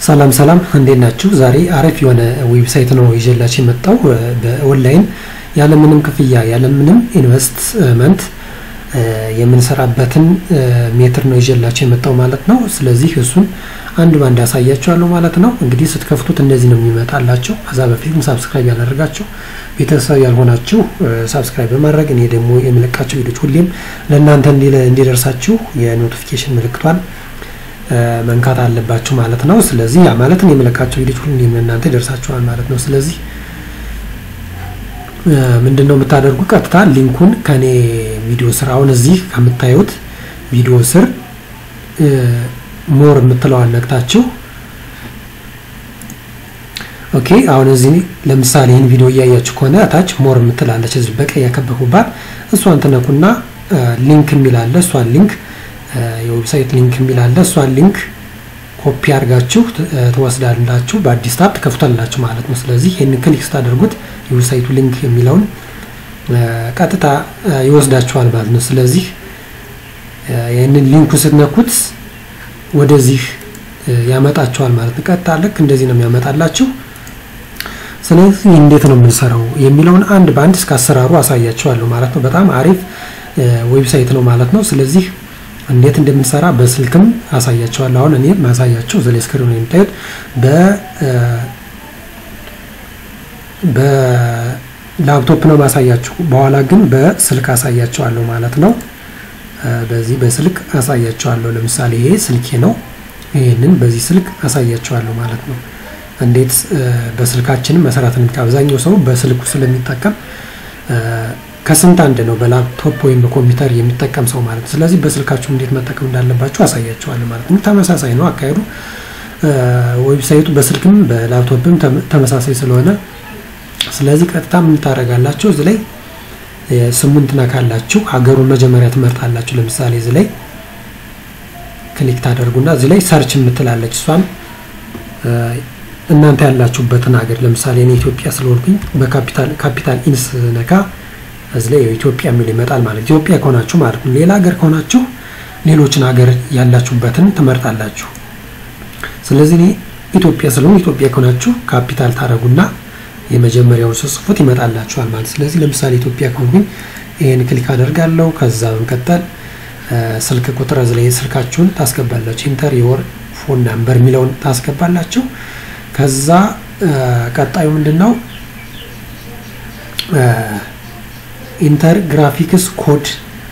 ሰላም ሰላም እንዴት ናችሁ? ዛሬ አሪፍ የሆነ ዌብሳይት ነው ይዤላችሁ የመጣው በኦንላይን ያለምንም ክፍያ ያለምንም ኢንቨስትመንት የምንሰራበትን ሜትር ነው ይዤላችሁ የመጣው ማለት ነው። ስለዚህ እሱን አንድ ባንድ ያሳያችኋለሁ ማለት ነው። እንግዲህ ስትከፍቱት እንደዚህ ነው የሚመጣላቸው። ከዛ በፊትም ሳብስክራይብ ያላደረጋችሁ ቤተሰብ ያልሆናችሁ ሳብስክራይብ በማድረግ እኔ ደግሞ የምለቃቸው ቪዲዮች ሁሌም ለእናንተ እንዲደርሳችሁ የኖቲፊኬሽን ምልክቷን መንካት አለባችሁ ማለት ነው። ስለዚህ ያ ማለት እኔ የምለቃቸው ቪዲዮች ሁሌም ለእናንተ ይደርሳችኋል ማለት ነው። ስለዚህ ምንድን ነው የምታደርጉ? ቀጥታ ሊንኩን ከኔ ቪዲዮ ስር አሁን እዚህ ከምታዩት ቪዲዮ ስር ሞር የምትለዋን ነክታችሁ ኦኬ። አሁን እዚህ ለምሳሌ ይህን ቪዲዮ እያያችሁ ከሆነ ታች ሞር የምትላለች እዚህ በቀይ ያከበኩባት እሷን ትነኩና ሊንክ የሚላለ እሷን ሊንክ የዌብሳይት ሊንክ የሚላለ እሷን ሊንክ ኮፒ አድርጋችሁ ትወስዳላችሁ። በአዲስ ታብ ትከፍታላችሁ ማለት ነው። ስለዚህ ይህንን ክሊክ ስታደርጉት የዌብሳይቱ ሊንክ የሚለውን ቀጥታ ይወስዳችኋል ማለት ነው። ስለዚህ ይህንን ሊንኩ ስትነኩት ወደዚህ ያመጣችኋል ማለት ነው። ቀጥታ ልክ እንደዚህ ነው የሚያመጣላችሁ። ስለዚህ እንዴት ነው የምንሰራው የሚለውን አንድ በአንድ እስከ አሰራሩ አሳያችኋለሁ ማለት ነው። በጣም አሪፍ ዌብሳይት ነው ማለት ነው። ስለዚህ እንዴት እንደምንሰራ በስልክም አሳያቸዋለሁ። አሁን እኔ ማሳያቸው ዘሌ ስክሪን ነው የምታዩት በ በላፕቶፕ ነው ማሳያችሁ። በኋላ ግን በስልክ አሳያቸዋለሁ ማለት ነው። በዚህ በስልክ አሳያቸዋለሁ። ለምሳሌ ይሄ ስልኬ ነው። ይህንን በዚህ ስልክ አሳያቸዋለሁ ማለት ነው። እንዴት በስልካችንም መሰራት ነው። አብዛኛው ሰው በስልኩ ስለሚጠቀም ከስንት አንድ ነው በላፕቶፕ ወይም በኮምፒውተር የሚጠቀም ሰው ማለት ነው። ስለዚህ በስልካችሁ እንዴት መጠቀም እንዳለባችሁ አሳያችኋለሁ ማለት ነው። ተመሳሳይ ነው አካሄዱ። ዌብሳይቱ በስልክም በላፕቶፕም ተመሳሳይ ስለሆነ ስለዚህ ቀጥታ ምን ታደርጋላችሁ? እዚህ ላይ ስሙን ትነካላችሁ። ሀገሩን መጀመሪያ ትመርጣላችሁ። ለምሳሌ እዚህ ላይ ክሊክ ታደርጉና እዚህ ላይ ሰርች የምትላለች እሷን እናንተ ያላችሁበትን ሀገር ለምሳሌ እኔ ኢትዮጵያ ስለሆንኩኝ በካፒታል ካፒታል ኢንስ ነካ እዚህ ላይ ኢትዮጵያ የሚል ይመጣል ማለት ኢትዮጵያ ከሆናችሁ ማለት ነው። ሌላ ሀገር ከሆናችሁ ሌሎችን ሀገር ያላችሁበትን ትመርጣላችሁ። ስለዚህ እኔ ኢትዮጵያ ስለሆን ኢትዮጵያ ከሆናችሁ ካፒታል ታደረጉና የመጀመሪያውን ስጽፉት ይመጣላችኋል ማለት ስለዚህ ለምሳሌ ኢትዮጵያ ከሆንኩኝ ይህን ክሊክ አደርጋለሁ። ከዛ በመቀጠል ስልክ ቁጥር እዚህ ላይ ስልካችሁን ታስገባላችሁ። ኢንተር የወር ፎን ናምበር የሚለውን ታስገባላችሁ። ከዛ ቀጣዩ ምንድን ነው ኢንተር ግራፊክስ ኮድ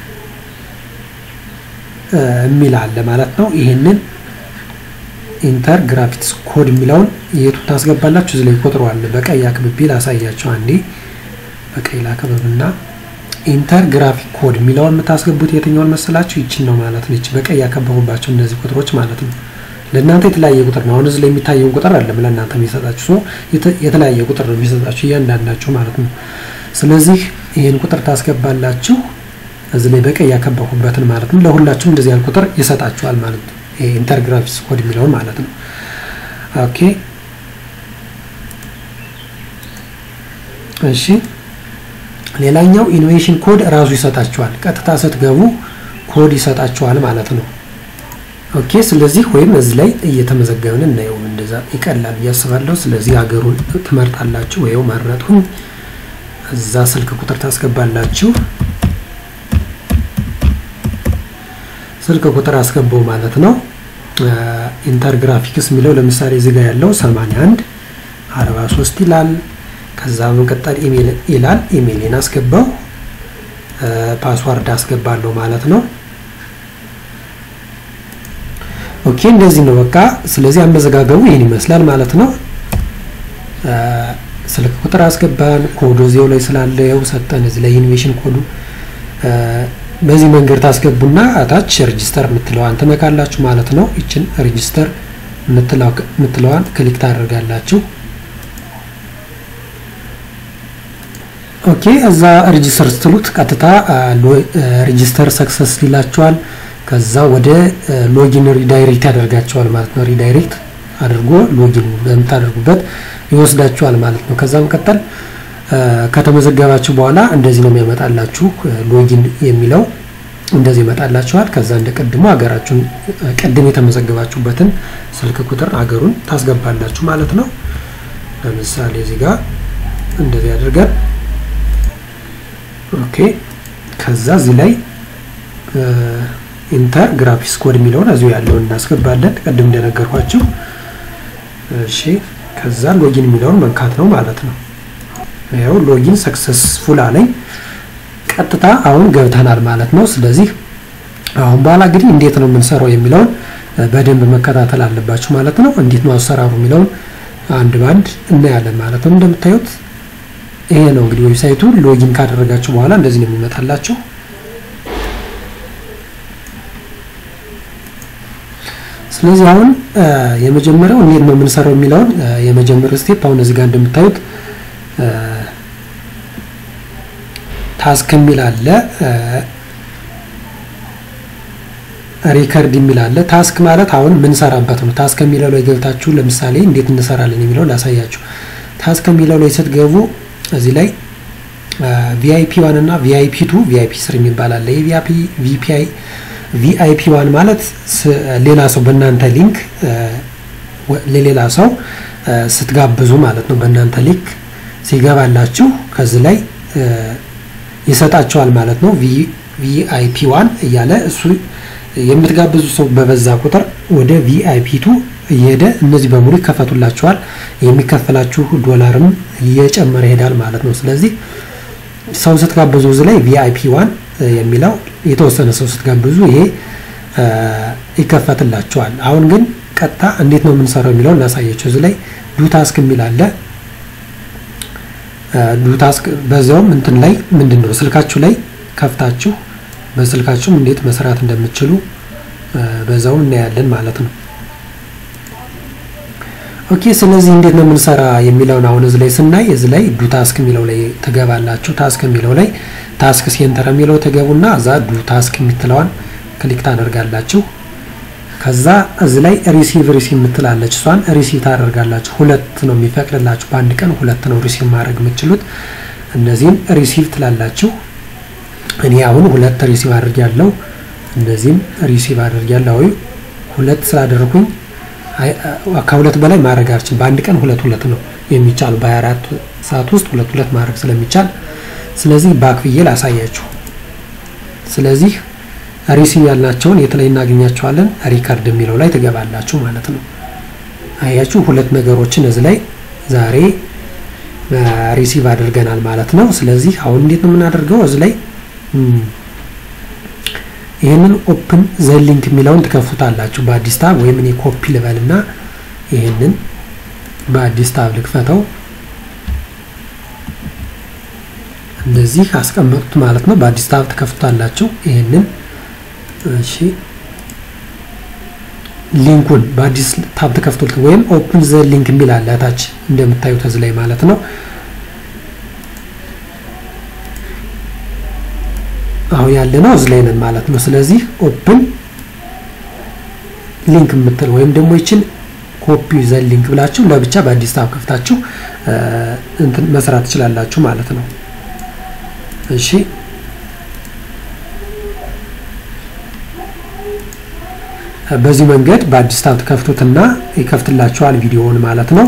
የሚል አለ ማለት ነው። ይሄንን ኢንተር ግራፊክስ ኮድ የሚለውን የቱ ታስገባላችሁ? እዚህ ላይ ቁጥሩ አለ። በቀይ አክብቤ ላሳያችሁ። አንዴ በቀይ ላክብብና ኢንተር ግራፊክ ኮድ የሚለውን የምታስገቡት የትኛውን መሰላችሁ? ይችን ነው ማለት ነው። ይች በቀይ ያከበቡባቸው እነዚህ ቁጥሮች ማለት ነው። ለእናንተ የተለያየ ቁጥር ነው። አሁን እዚህ ላይ የሚታየውን ቁጥር አይደለም ለእናንተ የሚሰጣችሁ ሰው የተለያየ ቁጥር ነው የሚሰጣችሁ እያንዳንዳችሁ ማለት ነው። ስለዚህ ይህን ቁጥር ታስገባላችሁ እዚህ ላይ በቀይ ያከበኩበትን ማለት ነው። ለሁላችሁም እንደዚህ ያህል ቁጥር ይሰጣችኋል ማለት ነው። ኢንተር ግራፊክስ ኮድ የሚለውን ማለት ነው። ኦኬ እሺ። ሌላኛው ኢኖቬሽን ኮድ እራሱ ይሰጣችኋል። ቀጥታ ስትገቡ ኮድ ይሰጣችኋል ማለት ነው። ኦኬ ስለዚህ ወይም እዚህ ላይ እየተመዘገብን እናየው እንደዛ ይቀላል ብዬ አስባለሁ። ስለዚህ ሀገሩን ትመርጣላችሁ። ወይው መረጥኩኝ። እዛ ስልክ ቁጥር ታስገባላችሁ። ስልክ ቁጥር አስገባው ማለት ነው። ኢንተር ግራፊክስ የሚለው ለምሳሌ እዚህ ጋር ያለው 81 43 ይላል። ከዛ በመቀጠል ኢሜል ይላል። ኢሜይልን አስገባው። ፓስዋርድ አስገባለሁ ማለት ነው። ኦኬ እንደዚህ ነው በቃ። ስለዚህ አመዘጋገቡ ይህን ይመስላል ማለት ነው። ስልክ ቁጥር አስገባን። ኮዱ እዚያው ላይ ስላለ ያው ሰጠን። እዚህ ላይ ኢኖቬሽን ኮዱ በዚህ መንገድ ታስገቡና አታች ሬጂስተር የምትለዋን ትነካላችሁ ማለት ነው። ይችን ሬጂስተር የምትለዋን ክሊክ ታደርጋላችሁ። ኦኬ እዛ ሬጂስተር ስትሉት ቀጥታ ሬጂስተር ሰክሰስ ይላችኋል። ከዛ ወደ ሎጊን ሪዳይሬክት ያደርጋቸዋል ማለት ነው። ሪዳይሬክት አድርጎ ሎጊን በምታደርጉበት ይወስዳችኋል ማለት ነው። ከዛ መቀጠል ከተመዘገባችሁ በኋላ እንደዚህ ነው የሚያመጣላችሁ ሎጊን የሚለው እንደዚህ ይመጣላችኋል። ከዛ እንደ ቅድሙ ሀገራችሁን ቅድም የተመዘገባችሁበትን ስልክ ቁጥር ሀገሩን ታስገባላችሁ ማለት ነው። ለምሳሌ እዚህ ጋር እንደዚህ አድርገን ኦኬ። ከዛ እዚህ ላይ ኢንተር ግራፊክስ ኮድ የሚለውን እዚሁ ያለውን እናስገባለን ቅድም እንደነገርኳችሁ። እሺ ከዛ ሎጊን የሚለውን መንካት ነው ማለት ነው። ይኸው ሎጊን ሰክሰስፉል አለኝ። ቀጥታ አሁን ገብተናል ማለት ነው። ስለዚህ አሁን በኋላ እንግዲህ እንዴት ነው የምንሰራው የሚለውን በደንብ መከታተል አለባችሁ ማለት ነው። እንዴት ነው አሰራሩ የሚለውን አንድ ባንድ እናያለን ማለት ነው። እንደምታዩት ይሄ ነው እንግዲህ ዌብሳይቱ። ሎጊን ካደረጋችሁ በኋላ እንደዚህ ነው የሚመጣላችሁ። ስለዚህ አሁን የመጀመሪያው እንዴት ነው የምንሰራው የሚለውን የመጀመሪያው ስቴፕ አሁን እዚህ ጋር እንደምታዩት ታስክ የሚል አለ፣ ሪከርድ የሚል አለ። ታስክ ማለት አሁን የምንሰራበት ነው። ታስክ የሚለው ላይ ገብታችሁ ለምሳሌ እንዴት እንሰራለን የሚለው ላሳያችሁ። ታስክ የሚለው ላይ ስትገቡ እዚህ ላይ ቪአይፒ ዋን እና ቪአይፒ ቱ ቪአይፒ ስር የሚባል አለ። የቪአይፒ ቪአይፒ ዋን ማለት ሌላ ሰው በእናንተ ሊንክ ለሌላ ሰው ስትጋብዙ ማለት ነው። በእናንተ ሊንክ ሲገባላችሁ ከዚህ ላይ ይሰጣቸዋል ማለት ነው። ቪአይፒ ዋን እያለ እሱ የምትጋብዙ ሰው በበዛ ቁጥር ወደ ቪአይፒ ቱ እየሄደ እነዚህ በሙሉ ይከፈቱላችኋል። የሚከፈላችሁ ዶላርም እየጨመረ ይሄዳል ማለት ነው። ስለዚህ ሰው ስትጋብዙ እዚህ ላይ ቪአይፒ ዋን የሚለው የተወሰነ ሰው ስትጋብዙ ይሄ ይከፈትላችኋል። አሁን ግን ቀጥታ እንዴት ነው የምንሰራው የሚለው እናሳያቸው። እዚህ ላይ ዱ ታስክ የሚል አለ። ዱ ታስክ በዚያውም እንትን ላይ ምንድን ነው ስልካችሁ ላይ ከፍታችሁ በስልካችሁም እንዴት መስራት እንደምትችሉ በዛውም እናያለን ማለት ነው። ኦኬ ስለዚህ እንዴት ነው የምንሰራ የሚለውን አሁን እዚህ ላይ ስናይ እዚህ ላይ ዱ ታስክ የሚለው ላይ ትገባላችሁ። ታስክ የሚለው ላይ ታስክ ሴንተር የሚለው ትገቡና እዛ ዱ ታስክ የምትለዋን ክሊክ ታደርጋላችሁ። ከዛ እዚህ ላይ ሪሲቭ ሪሲቭ የምትላለች እሷን ሪሲቭ ታደርጋላችሁ። ሁለት ነው የሚፈቅድላችሁ በአንድ ቀን ሁለት ነው ሪሲቭ ማድረግ የምትችሉት። እነዚህም ሪሲቭ ትላላችሁ። እኔ አሁን ሁለት ሪሲቭ አድርጊያለሁ። እነዚህም ሪሲቭ አድርጊያለሁ። ሁለት ስላደረኩኝ ከሁለት በላይ ማድረግ አልችልም። በአንድ ቀን ሁለት ሁለት ነው የሚቻሉ በ24 ሰዓት ውስጥ ሁለት ሁለት ማድረግ ስለሚቻል ስለዚህ ባክ ብዬ ላሳያችሁ። ስለዚህ ሪሲቭ ያልናቸውን የት ላይ እናገኛቸዋለን? ሪከርድ የሚለው ላይ ትገባላችሁ ማለት ነው። አያችሁ ሁለት ነገሮችን እዚህ ላይ ዛሬ ሪሲቭ አድርገናል ማለት ነው። ስለዚህ አሁን እንዴት ነው የምናደርገው? እዚህ ላይ ይህንን ኦፕን ዘ ሊንክ የሚለውን ትከፍቱታላችሁ በአዲስ ታብ ወይም እኔ ኮፒ ልበልና ይህንን በአዲስ ታብ ልክፈተው። እንደዚህ አስቀመጡት ማለት ነው። በአዲስ ታብ ትከፍቱታላችሁ ይህንን እሺ ሊንኩን በአዲስ ታብ ተከፍቶልት ወይም ኦፕን ዘ ሊንክ የሚል አለ ታች እንደምታዩት እዚህ ላይ ማለት ነው። አሁን ያለ ነው እዚህ ላይ ነን ማለት ነው። ስለዚህ ኦፕን ሊንክ የምትል ወይም ደግሞ ይችን ኮፒ ዘ ሊንክ ብላችሁ ለብቻ በአዲስ ታብ ከፍታችሁ እንትን መስራት ትችላላችሁ ማለት ነው። እሺ በዚህ መንገድ በአዲስ ታብ ትከፍቱትና ይከፍትላችኋል ቪዲዮውን ማለት ነው።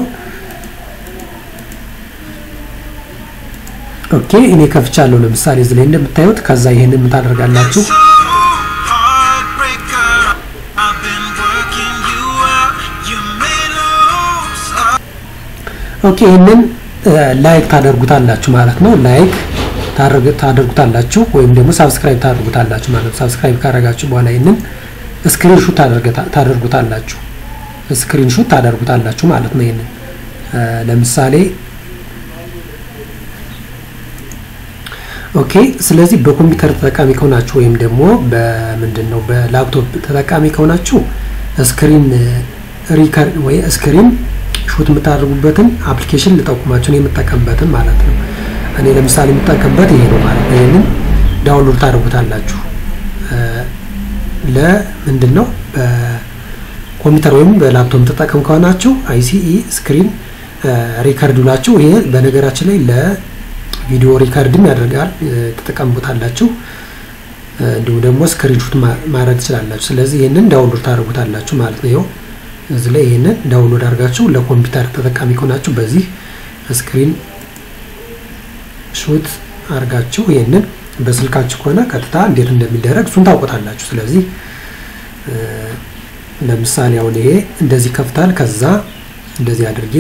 ኦኬ እኔ ከፍቻለሁ። ለምሳሌ እዚህ ላይ እንደምታዩት ከዛ ይሄንን ምን ታደርጋላችሁ? ኦኬ ይሄንን ላይክ ታደርጉታላችሁ ማለት ነው። ላይክ ታደርጉታላችሁ ወይም ደግሞ ሳብስክራይብ ታደርጉታላችሁ ማለት ነው። ሳብስክራይብ ካደረጋችሁ በኋላ ይሄንን ስክሪንሹት ታደርጉታላችሁ ስክሪንሹት ታደርጉታላችሁ ማለት ነው። ይሄንን ለምሳሌ ኦኬ። ስለዚህ በኮምፒውተር ተጠቃሚ ከሆናችሁ ወይም ደግሞ በምንድን ነው በላፕቶፕ ተጠቃሚ ከሆናችሁ ስክሪን ሪከርድ ወይ ስክሪን ሹት የምታደርጉበትን አፕሊኬሽን ልጠቁማችሁ ነው የምጠቀምበትን ማለት ነው። እኔ ለምሳሌ የምጠቀምበት ይሄ ነው ማለት ነው። ይህንን ዳውንሎድ ታደርጉታላችሁ ለምንድን ነው በኮምፒውተር ወይም በላፕቶፕ ተጠቀም ከሆናችሁ አይሲኢ ስክሪን ሪከርድ ናችሁ። ይሄ በነገራችን ላይ ለቪዲዮ ሪከርድም ያደርጋል። ተጠቀምቡታላችሁ። እንዲሁም ደግሞ ስክሪንሹት ማድረግ ትችላላችሁ። ስለዚህ ይህንን ዳውንሎድ ታደርጉታላችሁ ማለት ነው። ይኸው እዚህ ላይ ይህንን ዳውንሎድ አድርጋችሁ ለኮምፒውተር ተጠቃሚ ከሆናችሁ በዚህ ስክሪን ሹት አድርጋችሁ ይህንን በስልካችሁ ከሆነ ቀጥታ እንዴት እንደሚደረግ እሱን ታውቁታላችሁ። ስለዚህ ለምሳሌ አሁን ይሄ እንደዚህ ከፍታል። ከዛ እንደዚህ አድርጌ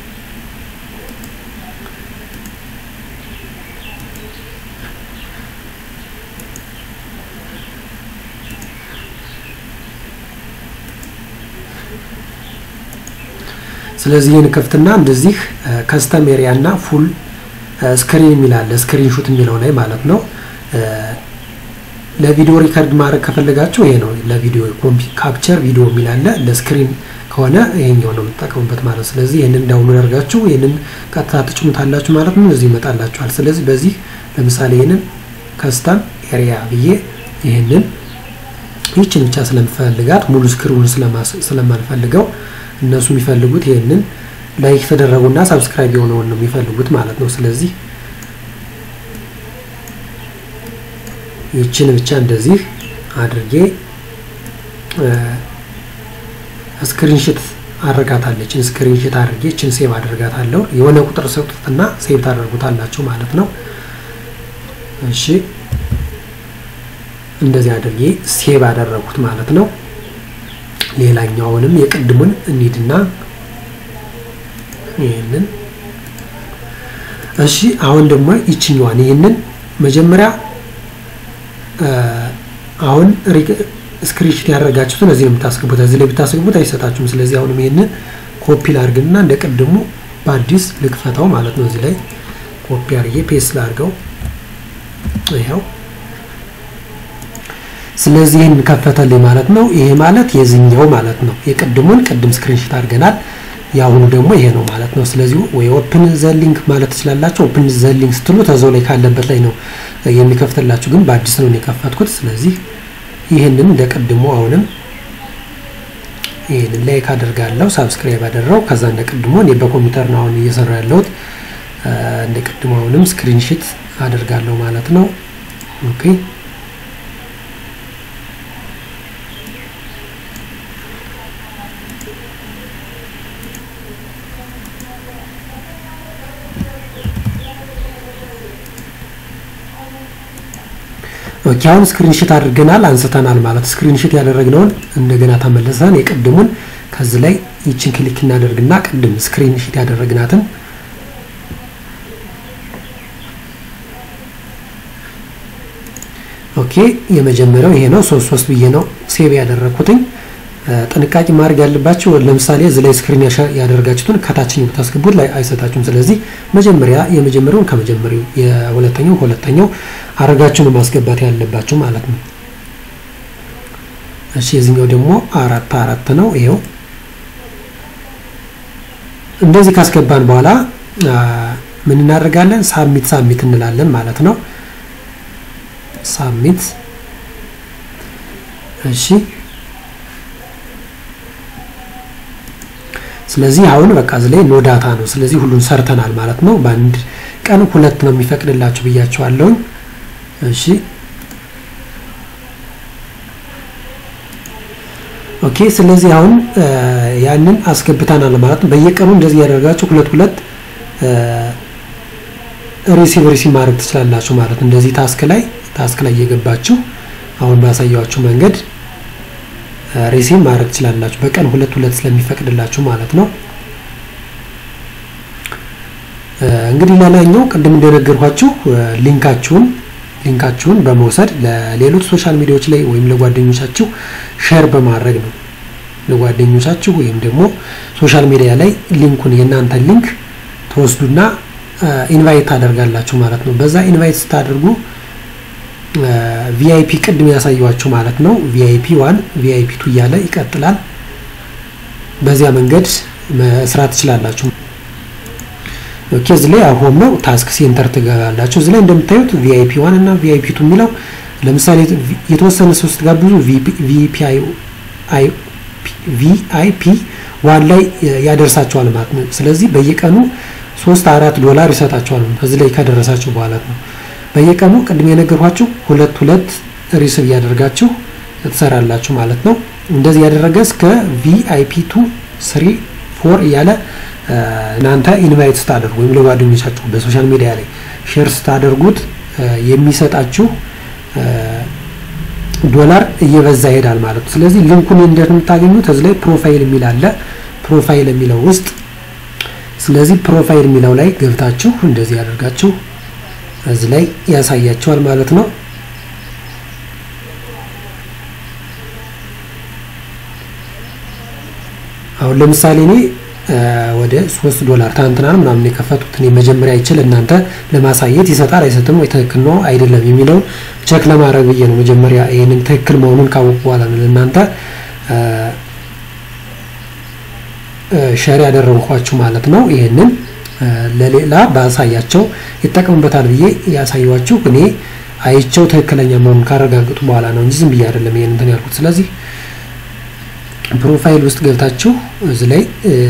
ስለዚህ ይህን ከፍትና እንደዚህ ከስተም ኤሪያ እና ፉል ስክሪን የሚል አለ ስክሪን ሹት የሚለው ላይ ማለት ነው። ለቪዲዮ ሪከርድ ማድረግ ከፈለጋችሁ ይሄ ነው። ለቪዲዮ ካፕቸር ቪዲዮ የሚል አለ። ለስክሪን ከሆነ ይሄኛው ነው የምትጠቀሙበት ማለት ነው። ስለዚህ ይህንን ዳውንሎድ አድርጋችሁ ይህንን ቀጥታ ትጭኑታላችሁ ማለት ነው። እዚህ ይመጣላችኋል። ስለዚህ በዚህ ለምሳሌ ይህንን ከስተም ኤሪያ ብዬ ይህንን ይችን ብቻ ስለምፈልጋት ሙሉ ስክሪኑን ስለማልፈልገው እነሱ የሚፈልጉት ይህንን ላይክ የተደረጉና ሳብስክራይብ የሆነውን ነው የሚፈልጉት ማለት ነው። ስለዚህ ይችን ብቻ እንደዚህ አድርጌ ስክሪንሽት አድርጋታለችን ስክሪንሽት አድርጌ ይችን ሴቭ አድርጋታለሁ። የሆነ ቁጥር ሰጡትና ሴቭ ታደርጉታላችሁ ማለት ነው። እሺ እንደዚህ አድርጌ ሴቭ አደረጉት ማለት ነው። ሌላኛውንም የቅድሙን እንሂድና ይህንን እሺ፣ አሁን ደግሞ ይችኛዋን ይህንን መጀመሪያ አሁን ስክሪንሾት ያደረጋችሁትን እዚህ ነው የምታስገቡት። እዚህ ላይ ብታስገቡት አይሰጣችሁም። ስለዚህ አሁንም ይህንን ኮፒ ላድርግና እንደ ቅድሙ በአዲስ ልክፈታው ማለት ነው። እዚህ ላይ ኮፒ አድርጌ ፔስት ላድርገው ይኸው ስለዚህ ይህን ከፈተልኝ ማለት ነው። ይሄ ማለት የዚህኛው ማለት ነው። የቅድሙን ቅድም ስክሪንሾት አድርገናል። የአሁኑ ደግሞ ይሄ ነው ማለት ነው። ስለዚህ ወይ ኦፕን ዘ ሊንክ ማለት ትችላላችሁ። ኦፕን ዘ ሊንክ ስትሉ ተዛው ላይ ካለበት ላይ ነው የሚከፍትላችሁ፣ ግን በአዲስ ነው የከፈትኩት። ስለዚህ ይህንን እንደ ቅድሙ አሁንም ይህንን ላይክ አደርጋለሁ፣ ሳብስክራይብ አደረው። ከዛ እንደ ቅድሙ እኔ በኮምፒውተር ነው አሁን እየሰራ ያለሁት። እንደ ቅድሙ አሁንም ስክሪንሾት አደርጋለሁ ማለት ነው። ኦኬ ኦኬ አሁን ስክሪንሾት አድርገናል አንስተናል ማለት ስክሪንሾት ያደረግነውን እንደገና ተመልሰን የቅድሙን ከዚህ ላይ ይችን ክሊክ እናደርግና ቅድም ስክሪንሾት ያደረግናትን ኦኬ የመጀመሪያው ይሄ ነው። ሶስት ሶስት ብዬ ነው ሴቭ ያደረግኩትኝ። ጥንቃቄ ማድረግ ያለባቸው ለምሳሌ እዚህ ላይ ስክሪን ያደረጋችሁትን ከታችኛው ብታስገቡት ላይ አይሰጣችሁም። ስለዚህ መጀመሪያ የመጀመሪያውን ከመጀመሪያው የሁለተኛው ሁለተኛው አረጋችሁ ነው ማስገባት ያለባችሁ ማለት ነው። እሺ የዚህኛው ደግሞ አራት አራት ነው። ይሄው እንደዚህ ካስገባን በኋላ ምን እናደርጋለን? ሳሚት ሳሚት እንላለን ማለት ነው። ሳሚት እሺ ስለዚህ አሁን በቃ እዚህ ላይ ኖ ዳታ ነው። ስለዚህ ሁሉን ሰርተናል ማለት ነው። በአንድ ቀን ሁለት ነው የሚፈቅድላችሁ ብያቸዋለሁኝ። እሺ ኦኬ። ስለዚህ አሁን ያንን አስገብተናል ማለት ነው። በየቀኑ እንደዚህ ያደርጋችሁ ሁለት ሁለት ሪሲቭ ሪሲቭ ማድረግ ትችላላችሁ ማለት ነው። እንደዚህ ታስክ ላይ ታስክ ላይ እየገባችሁ አሁን ባሳያችሁ መንገድ ሪሲቭ ማድረግ ትችላላችሁ። በቀን ሁለት ሁለት ስለሚፈቅድላችሁ ማለት ነው። እንግዲህ ሌላኛው ቅድም እንደነገርኳችሁ ሊንካችሁን ሊንካችሁን በመውሰድ ለሌሎች ሶሻል ሚዲያዎች ላይ ወይም ለጓደኞቻችሁ ሼር በማድረግ ነው። ለጓደኞቻችሁ ወይም ደግሞ ሶሻል ሚዲያ ላይ ሊንኩን የእናንተን ሊንክ ተወስዱና ኢንቫይት ታደርጋላችሁ ማለት ነው። በዛ ኢንቫይት ስታደርጉ ቪአይፒ ቅድም ያሳየዋችሁ ማለት ነው። ቪአይፒ ዋን ቪአይፒ ቱ እያለ ይቀጥላል። በዚያ መንገድ መስራት ትችላላችሁ። ኦኬ እዚህ ላይ ሆም ነው ታስክ ሴንተር ትገባላችሁ። እዚህ ላይ እንደምታዩት ቪአይፒ ዋን እና ቪአይፒ ቱ የሚለው ለምሳሌ የተወሰነ ሰው ስትጋብዙ ቪአይፒ ዋን ላይ ያደርሳቸዋል ማለት ነው። ስለዚህ በየቀኑ ሶስት አራት ዶላር ይሰጣቸዋል እዚህ ላይ ከደረሳቸው በኋላ ነው። በየቀኑ ቅድም የነገርኳችሁ ሁለት ሁለት ሪስብ እያደረጋችሁ ትሰራላችሁ ማለት ነው። እንደዚህ ያደረገ እስከ ቪአይፒ ቱ ስሪ ፎር እያለ እናንተ ኢንቫይት ስታደርጉ ወይም ለጓደኞቻችሁ በሶሻል ሚዲያ ላይ ሼር ስታደርጉት የሚሰጣችሁ ዶላር እየበዛ ይሄዳል ማለት ነው። ስለዚህ ሊንኩን እንዴት የምታገኙት እዚህ ላይ ፕሮፋይል የሚል አለ። ፕሮፋይል የሚለው ውስጥ ስለዚህ ፕሮፋይል የሚለው ላይ ገብታችሁ እንደዚህ ያደርጋችሁ እዚህ ላይ ያሳያችኋል ማለት ነው። አሁን ለምሳሌ እኔ ወደ ሶስት ዶላር ትናንትና ምናምን የከፈቱት እኔ መጀመሪያ አይችል እናንተ ለማሳየት ይሰጣል አይሰጥም ወይ ትክክል ነው አይደለም የሚለውን ቸክ ለማድረግ ብዬ ነው መጀመሪያ ይህንን ትክክል መሆኑን ካወቁ በኋላ ነው ለእናንተ ሸር ያደረግኳችሁ ማለት ነው። ይህንን ለሌላ ባሳያቸው ይጠቀሙበታል ብዬ ያሳየኋችሁ እኔ አይቸው ትክክለኛ መሆኑን ካረጋግጡ በኋላ ነው እንጂ ዝም ብዬ አይደለም ይሄን እንትን ያልኩት። ስለዚህ ፕሮፋይል ውስጥ ገብታችሁ እዚህ ላይ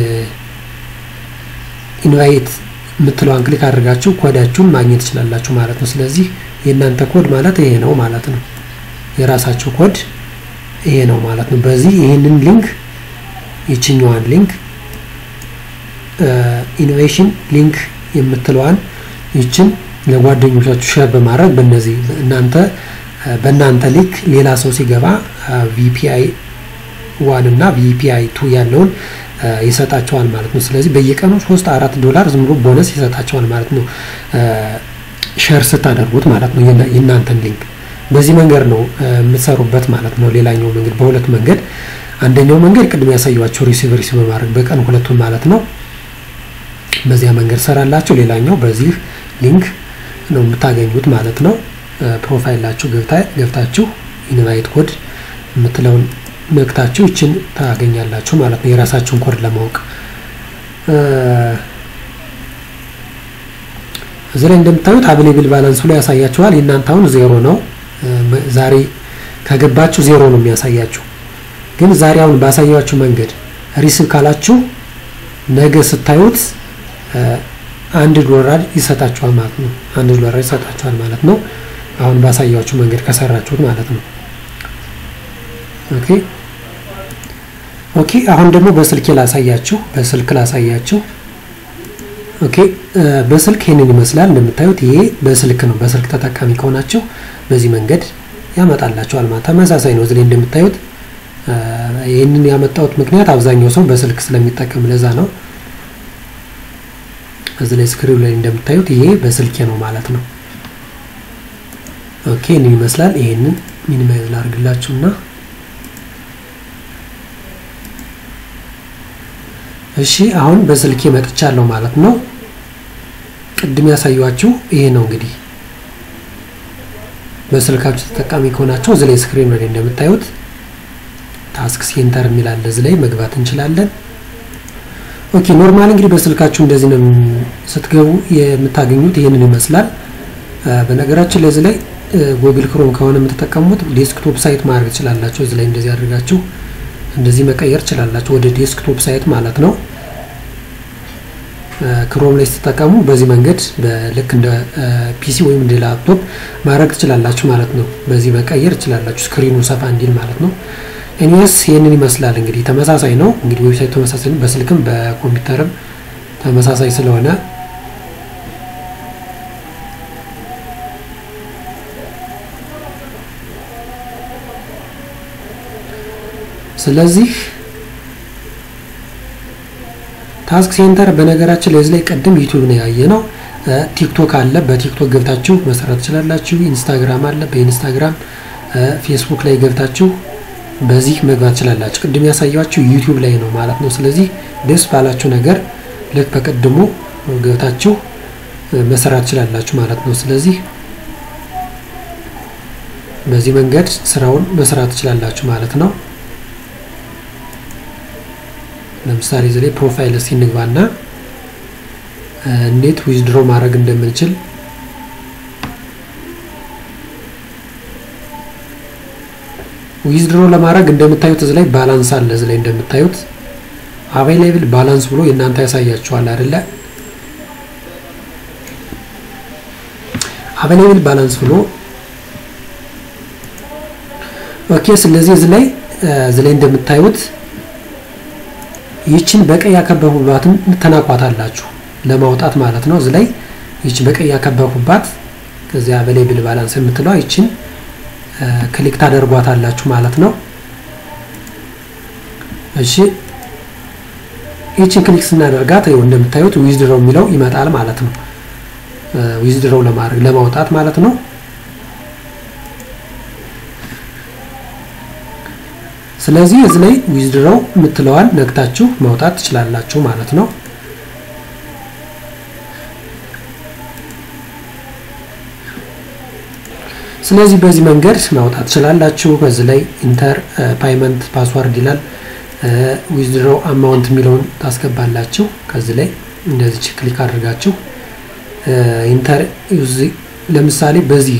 ኢንቫይት የምትለዋን ክሊክ አድርጋችሁ ኮዳችሁን ማግኘት ትችላላችሁ ማለት ነው። ስለዚህ የእናንተ ኮድ ማለት ይሄ ነው ማለት ነው። የራሳችሁ ኮድ ይሄ ነው ማለት ነው። በዚህ ይህንን ሊንክ ይችኛዋን ሊንክ ኢኖቬሽን ሊንክ የምትለዋን ይችን ለጓደኞቻችሁ ሼር በማድረግ በእነዚህ እናንተ በእናንተ ሊክ ሌላ ሰው ሲገባ ቪፒአይ ዋን እና ቪፒአይ ቱ ያለውን ይሰጣቸዋል ማለት ነው። ስለዚህ በየቀኑ ሶስት አራት ዶላር ዝም ብሎ ቦነስ ይሰጣቸዋል ማለት ነው። ሼር ስታደርጉት ማለት ነው የእናንተን ሊንክ በዚህ መንገድ ነው የምትሰሩበት ማለት ነው። ሌላኛው መንገድ በሁለት መንገድ አንደኛው መንገድ ቅድም ያሳየኋቸው ሪሲቭ ሪሲቭ በማድረግ በቀን ሁለቱን ማለት ነው። በዚያ መንገድ ሰራላችሁ። ሌላኛው በዚህ ሊንክ ነው የምታገኙት ማለት ነው። ፕሮፋይላችሁ ገብታችሁ ኢንቫይት ኮድ የምትለውን ነክታችሁ ይችን ታገኛላችሁ ማለት ነው። የራሳችሁን ኮድ ለማወቅ እዚህ ላይ እንደምታዩት አቬሌብል ባላንስ ብሎ ያሳያችኋል። የእናንተ አሁን ዜሮ ነው። ዛሬ ከገባችሁ ዜሮ ነው የሚያሳያችሁ። ግን ዛሬ አሁን ባሳያችሁ መንገድ ሪሲቭ ካላችሁ ነገ ስታዩት አንድ ዶላር ይሰጣችኋል ማለት ነው። አንድ ዶላር ይሰጣችኋል ማለት ነው። አሁን ባሳያችሁ መንገድ ከሰራችሁት ማለት ነው። ኦኬ ኦኬ። አሁን ደግሞ በስልክ ላሳያችሁ፣ በስልክ ላሳያችሁ። ኦኬ በስልክ ይህንን ይመስላል እንደምታዩት። ይሄ በስልክ ነው። በስልክ ተጠቃሚ ከሆናችሁ በዚህ መንገድ ያመጣላችኋል ማለት ተመሳሳይ ነው። እዚህ ላይ እንደምታዩት ይህንን ያመጣሁት ምክንያት አብዛኛው ሰው በስልክ ስለሚጠቀም ለዛ ነው። እዚህ ላይ ስክሪኑ ላይ እንደምታዩት ይሄ በስልኬ ነው ማለት ነው። ኦኬ ይህንን ይመስላል። ይሄንን ሚኒማይዝ ላድርግላችሁና እሺ አሁን በስልኬ መጥቻለሁ ማለት ነው። ቅድም ያሳዩችሁ ይሄ ነው እንግዲህ በስልካችሁ ተጠቃሚ ከሆናችሁ እዚህ ላይ ስክሪን ላይ እንደምታዩት ታስክ ሴንተር የሚል አለ። እዚህ ላይ መግባት እንችላለን። ኦኬ ኖርማል እንግዲህ በስልካችሁ እንደዚህ ነው ስትገቡ የምታገኙት ይህንን ይመስላል። በነገራችን ለዚህ ላይ ጉግል ክሮም ከሆነ የምትጠቀሙት ዴስክቶፕ ሳይት ማድረግ ትችላላችሁ። እዚህ ላይ እንደዚህ አድርጋችሁ እንደዚህ መቀየር ትችላላችሁ ወደ ዴስክቶፕ ሳይት ማለት ነው። ክሮም ላይ ስትጠቀሙ በዚህ መንገድ ልክ እንደ ፒሲ ወይም እንደ ላፕቶፕ ማድረግ ትችላላችሁ ማለት ነው። በዚህ መቀየር ትችላላችሁ ስክሪኑ ሰፋ እንዲል ማለት ነው። ኤኒዌይስ ይህንን ይመስላል እንግዲህ ተመሳሳይ ነው። እንግዲህ ዌብሳይት ተመሳሳይ ነው። በስልክም በኮምፒውተርም ተመሳሳይ ስለሆነ ስለዚህ ታስክ ሴንተር በነገራችን ለዚህ ላይ ቀደም ዩቲዩብ ነው ያየ ነው። ቲክቶክ አለ። በቲክቶክ ገብታችሁ መሰራት ትችላላችሁ። ኢንስታግራም አለ። በኢንስታግራም ፌስቡክ ላይ ገብታችሁ በዚህ መግባት ትችላላችሁ። ቅድም ያሳያችሁ ዩቲዩብ ላይ ነው ማለት ነው። ስለዚህ ደስ ባላችሁ ነገር ልክ በቅድሙ ገብታችሁ መሰራት ትችላላችሁ ማለት ነው። ስለዚህ በዚህ መንገድ ስራውን መስራት ትችላላችሁ ማለት ነው። ለምሳሌ እዚህ ላይ ፕሮፋይል እስኪ እንግባና እንዴት ዊዝድሮ ማድረግ እንደምንችል ዊዝድሮ ለማድረግ እንደምታዩት እዚህ ላይ ባላንስ አለ። እዚህ ላይ እንደምታዩት አቬይላብል ባላንስ ብሎ የእናንተ ያሳያችኋል አይደለ? አቬይላብል ባላንስ ብሎ ኦኬ ስለዚህ እዚህ ላይ እዚህ ላይ እንደምታዩት ይችን በቀይ ያከበቡባትን ተናኳታላችሁ ለማውጣት ማለት ነው። እዚህ ላይ ይችን በቀይ ያከበቡባት ከዚያ በላይ ብል ባላንስ የምትለው ይችን ክሊክ ታደርጓታላችሁ ማለት ነው። እሺ ይችን ክሊክ ስናደርጋት ይኸው እንደምታዩት ዊዝድሮው የሚለው ይመጣል ማለት ነው። ዊዝድሮው ለማድረግ ለማውጣት ማለት ነው። ስለዚህ እዚህ ላይ ዊዝድሮው የምትለዋን ነግታችሁ ማውጣት ትችላላችሁ ማለት ነው። ስለዚህ በዚህ መንገድ ማውጣት ትችላላችሁ። በዚህ ላይ ኢንተር ፓይመንት ፓስዋርድ ይላል። ዊዝድሮው አማውንት የሚለውን ታስገባላችሁ። ከዚህ ላይ እንደዚህ ክሊክ አድርጋችሁ ኢንተር ለምሳሌ በዚህ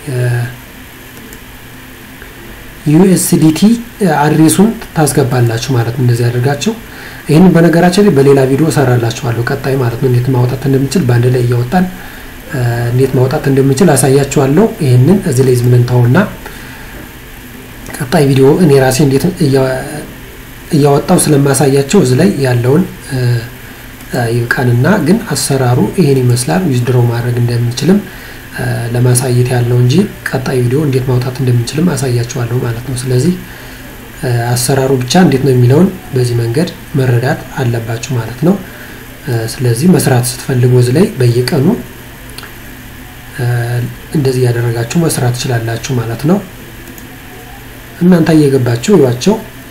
ዩኤስዲቲ አድሬሱን ታስገባላችሁ ማለት ነው። እንደዚህ አድርጋችሁ ይህንን በነገራችን ላይ በሌላ ቪዲዮ እሰራላችኋለሁ ቀጣይ ማለት ነው። እንዴት ማውጣት እንደምችል በአንድ ላይ እያወጣን እንዴት ማውጣት እንደምችል አሳያችኋለሁ። ይህንን እዚህ ላይ ዝም እንተውና ቀጣይ ቪዲዮ እኔ ራሴ እንዴት እያወጣው ስለማሳያቸው እዚህ ላይ ያለውን ይብቃንና ግን አሰራሩ ይሄን ይመስላል። ዊዝድሮ ማድረግ እንደምንችልም ለማሳየት ያለው እንጂ ቀጣይ ቪዲዮ እንዴት ማውጣት እንደምንችልም አሳያችኋለሁ ማለት ነው። ስለዚህ አሰራሩ ብቻ እንዴት ነው የሚለውን በዚህ መንገድ መረዳት አለባችሁ ማለት ነው። ስለዚህ መስራት ስትፈልጉ እዚህ ላይ በየቀኑ እንደዚህ ያደረጋችሁ መስራት ትችላላችሁ ማለት ነው። እናንተ እየገባችሁ ይዋቸው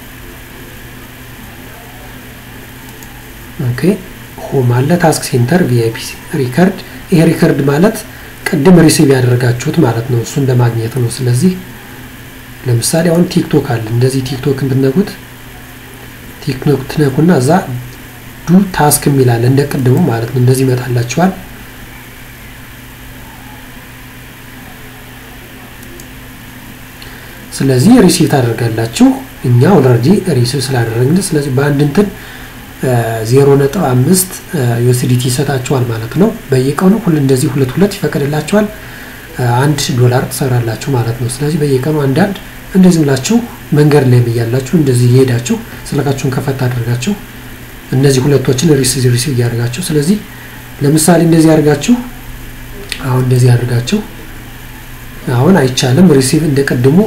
ኦኬ ሆም አለ ታስክ ሴንተር ቪአይፒ ሪከርድ። ይሄ ሪከርድ ማለት ቅድም ሪሲቭ ያደረጋችሁት ማለት ነው። እሱን ለማግኘት ነው። ስለዚህ ለምሳሌ አሁን ቲክቶክ አለ። እንደዚህ ቲክቶክን ብትነኩት ቲክቶክ ትነኩና እዛ ዱ ታስክ የሚላል እንደ ቅድሙ ማለት ነው። እንደዚህ ይመጣላችኋል። ስለዚህ ሪሲቭ ታደርጋላችሁ። እኛ ኦልሬዲ ሪሲቭ ስላደረግን ስለዚህ በአንድ እንትን ዜሮ ነጥብ አምስት ዩኤስዲቲ ይሰጣችኋል ማለት ነው። በየቀኑ ሁሉ እንደዚህ ሁለት ሁለት ይፈቀድላችኋል። አንድ ዶላር ትሰራላችሁ ማለት ነው። ስለዚህ በየቀኑ አንዳንድ እንደዚህ ብላችሁ መንገድ ላይ እያላችሁ እንደዚህ እየሄዳችሁ ስልካችሁን ከፈት አድርጋችሁ እነዚህ ሁለቶችን ሪሲቭ ሪሲቭ እያደርጋችሁ ስለዚህ ለምሳሌ እንደዚህ አድርጋችሁ አሁን እንደዚህ አድርጋችሁ አሁን አይቻልም ሪሲቭ እንደቀድሞ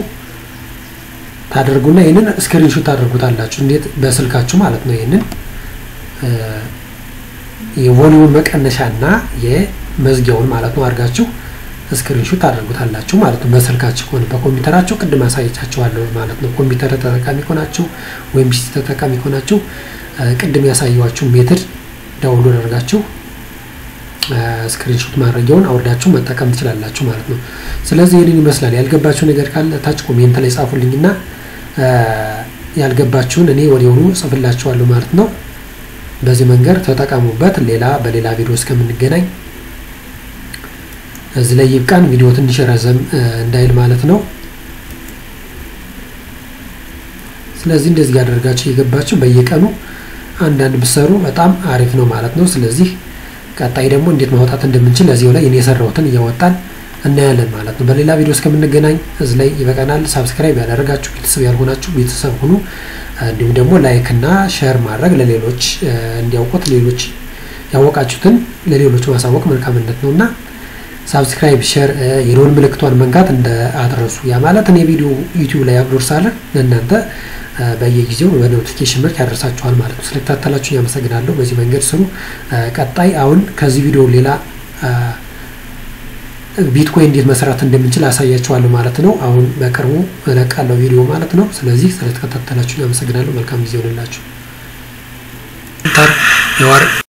ታደርጉና ይህንን ስክሪንሾት ታደርጉታላችሁ። እንዴት በስልካችሁ ማለት ነው። ይህንን የቮሊዩም መቀነሻና የመዝጊያውን ማለት ነው አድርጋችሁ ስክሪንሾት ታደርጉታላችሁ ማለት ነው። በስልካችሁ ከሆነ በኮምፒውተራችሁ ቅድም አሳይቻችኋለሁ ማለት ነው። ኮምፒውተር ተጠቃሚ ከሆናችሁ ወይም ፒሲ ተጠቃሚ ከሆናችሁ ቅድም ያሳየኋችሁ ሜትድ ዳውንሎድ አድርጋችሁ ስክሪንሾት ማድረጊያውን አውርዳችሁ መጠቀም ትችላላችሁ ማለት ነው። ስለዚህ ይህንን ይመስላል። ያልገባችሁ ነገር ካለ ታች ኮሜንት ላይ ጻፉልኝና ያልገባችሁን እኔ ወዲያውኑ ጽፍላችኋለሁ ማለት ነው። በዚህ መንገድ ተጠቀሙበት። ሌላ በሌላ ቪዲዮ እስከምንገናኝ እዚህ ላይ ይብቃን። ቪዲዮ ትንሽ ረዘም እንዳይል ማለት ነው። ስለዚህ እንደዚህ ያደርጋችሁ የገባችሁ በየቀኑ አንዳንድ ብሰሩ በጣም አሪፍ ነው ማለት ነው። ስለዚህ ቀጣይ ደግሞ እንዴት ማውጣት እንደምንችል እዚሁ ላይ እኔ የሰራሁትን እያወጣን እናያለን ማለት ነው። በሌላ ቪዲዮ እስከምንገናኝ እዚህ ላይ ይበቃናል። ሳብስክራይብ ያደረጋችሁ ቤተሰብ ያልሆናችሁ ቤተሰብ ሁኑ። እንዲሁም ደግሞ ላይክ እና ሼር ማድረግ ለሌሎች እንዲያውቁት ሌሎች ያወቃችሁትን ለሌሎች ማሳወቅ መልካምነት ነው እና ሳብስክራይብ፣ ሼር የደወል ምልክቷን መንካት እንደ አትረሱ። ያ ማለት እኔ ቪዲዮ ዩቲዩብ ላይ አፕሎድ ሳደርግ ለእናንተ በየጊዜው በኖቲፊኬሽን መልክ ያደርሳችኋል ማለት ነው። ስለተከታተላችሁ ያመሰግናለሁ። በዚህ መንገድ ስሩ። ቀጣይ አሁን ከዚህ ቪዲዮ ሌላ ቢትኮይን እንዴት መስራት እንደምንችል አሳያችኋለሁ ማለት ነው። አሁን በቅርቡ እለቃለሁ ቪዲዮ ማለት ነው። ስለዚህ ስለተከታተላችሁ ያመሰግናለሁ። መልካም ጊዜ ሆንላችሁ።